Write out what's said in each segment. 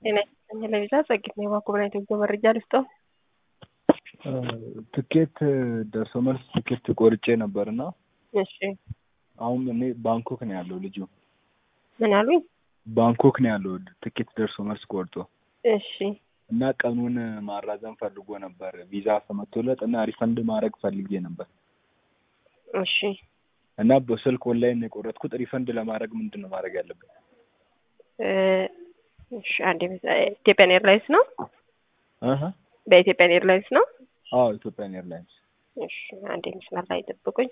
ጤና ይስጥልኝ ለቪዛ ጸጊት ነው የባኮብና ኢትዮጵያ መረጃ ልስጠው። ትኬት ደርሶ መልስ ትኬት ቆርጬ ነበር እና እሺ አሁን እኔ ባንኮክ ነው ያለው ልጁ ምን አሉኝ? ባንኮክ ነው ያለው ትኬት ደርሶ መልስ ቆርጦ እሺ እና ቀኑን ማራዘም ፈልጎ ነበር ቪዛ ተመቶለት እና ሪፈንድ ማድረግ ፈልጌ ነበር እሺ እና በስልክ ኦንላይን ነው የቆረጥኩት። ሪፈንድ ለማድረግ ምንድን ነው ማድረግ ያለብን? እ እሺ አንዴ ኢትዮጵያን ኤርላይንስ ነው እህ በኢትዮጵያን ኤርላይንስ ነው። አዎ ኢትዮጵያን ኤርላይንስ እሺ አንዴ መስመር ላይ ጠብቁኝ።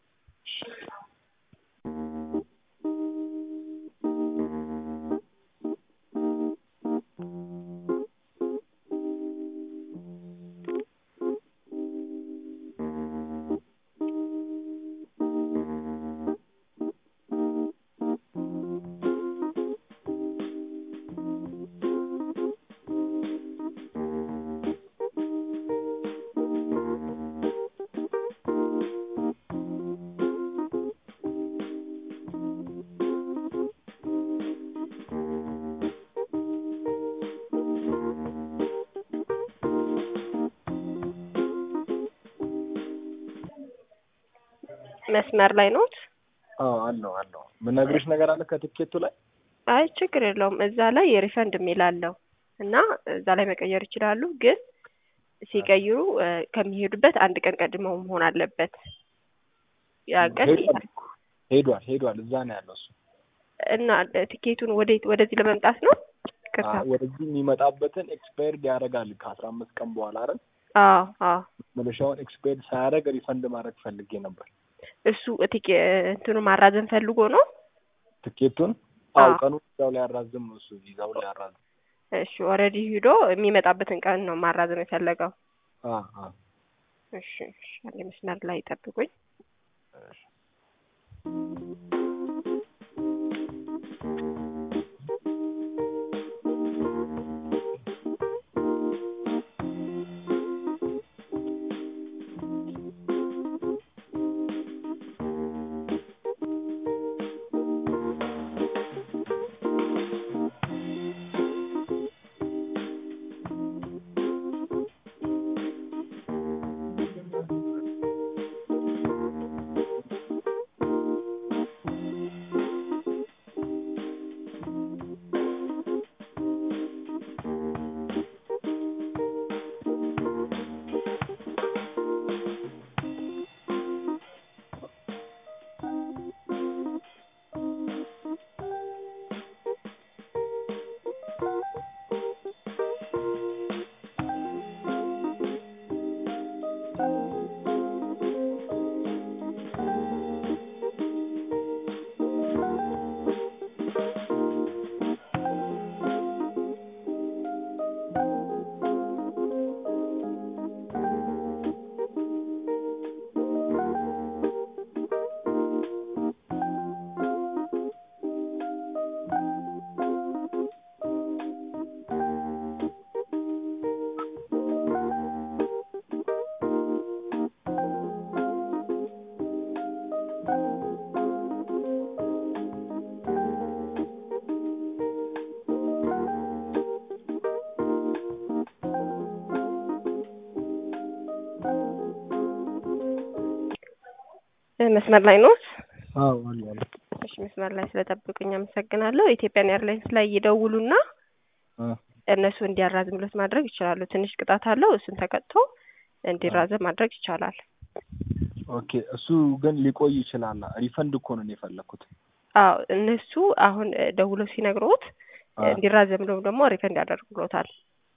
መስመር ላይ ኖት? አዎ አለው አለው። ምነግርሽ ነገር አለ ከትኬቱ ላይ አይ ችግር የለውም። እዛ ላይ የሪፈንድ የሚል አለው እና እዛ ላይ መቀየር ይችላሉ። ግን ሲቀይሩ እ ከሚሄዱበት አንድ ቀን ቀድመው መሆን አለበት። ያ ቀን ሄዷል ሄዷል ሄዷል እዛ ነው ያለው እሱ እና ትኬቱን ወዴት ወደዚህ ለመምጣት ነው? ቅርታ አ- ወደዚህ የሚመጣበትን ኤክስፓየርድ ያደርጋል ከአስራ አምስት ቀን በኋላ አይደል? አዎ አዎ መለሻውን ኤክስፓየርድ ሳያደርግ ሪፈንድ ማድረግ ፈልጌ ነበር እሱ ቲኬ እንትኑ ማራዘም ፈልጎ ነው። ትኬቱን። አዎ። አዎ ቀኑን እዛው ላይ ያራዝም ነው እሱ ቪዛው ላይ ያራዝም። እሺ ኦልሬዲ ሂዶ የሚመጣበትን ቀን ነው ማራዘም የፈለገው። አ አ እሺ እሺ አንዴ መስመር ላይ ጠብቁኝ። እሺ። እ መስመር ላይ ኖት? አዎ አሉ አሉ። እሺ መስመር ላይ ስለጠብቁኝ አመሰግናለሁ። ኢትዮጵያን ኤርላይንስ ላይ ይደውሉና አ እነሱ እንዲያራዝምሎት ማድረግ ይችላሉ። ትንሽ ቅጣት አለው። እሱን ተቀጥቶ እንዲራዘም ማድረግ ይቻላል። ኦኬ እሱ ግን ሊቆይ ይችላል። ሪፈንድ እኮ ነው እኔ የፈለኩት። አዎ እነሱ አሁን እ ደውለው ሲነግሮት አ እንዲራዘምለው ደግሞ ሪፈንድ ያደርጉሎታል።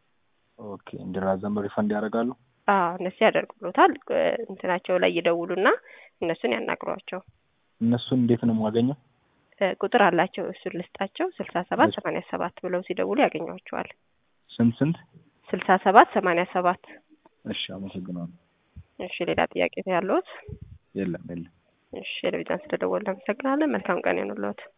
ኦኬ እንዲራዘም ሪፈንድ ያደርጋሉ። አዎ እነሱ ያደርጉሎታል። እ እንትናቸው ላይ ይደውሉና እነሱን ያናግሯቸው። እነሱን እንዴት ነው የማገኘው? እ ቁጥር አላቸው። እሱን ልስጣቸው። ስልሳ ሰባት ሰማንያ ሰባት ብለው ሲደውሉ ያገኟቸዋል። ስንት ስንት? ስልሳ ሰባት ሰማንያ ሰባት እሺ አመሰግናለሁ። እሺ ሌላ ጥያቄ ያለዎት? የለም የለም። እሺ ለቪዛን ስለደወልን አመሰግናለን። መልካም ቀን ይሁንልዎት።